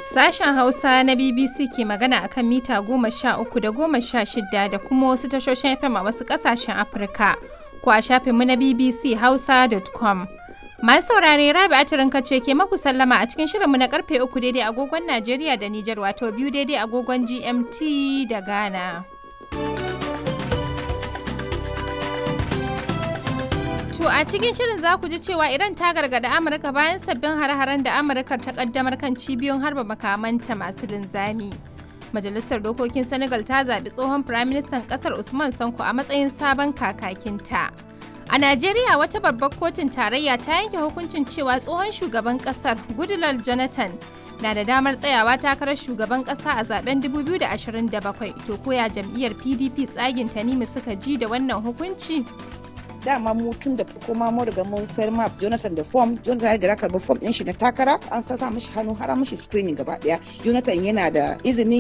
Sashen Hausa na BBC ke magana akan mita goma sha uku da goma sha shida da kuma wasu tashoshin FM a wasu ƙasashen Afirka ko a shafinmu na BBC Hausa.com. Masu saurare Rabi Atirin ce ke maku sallama a cikin shirinmu na karfe uku daidai agogon Najeriya da Nijar wato biyu daidai agogon GMT da Ghana. To a cikin shirin za ku ji cewa Iran ta gargada Amurka bayan sabbin hare-haren da Amurka ta kaddamar kan cibiyoyin harba makamanta masu linzami. Majalisar Dokokin Senegal ta zaɓi tsohon Firaministan ƙasar Usman Sanko a matsayin sabon kakakinta. A Najeriya wata babbar kotun tarayya ta yanke hukuncin cewa tsohon shugaban ƙasar Goodluck Jonathan na da damar tsayawa takarar shugaban ƙasa a zaben 2027 to koya jam'iyyar PDP tsagin Tanimu suka ji da wannan hukunci. dama mu tun da farko ma mu riga mun sayar ma Jonathan da form Jonathan da raka ba form din shi na takara an sa mishi hannu har mishi screening gaba daya Jonathan yana da izinin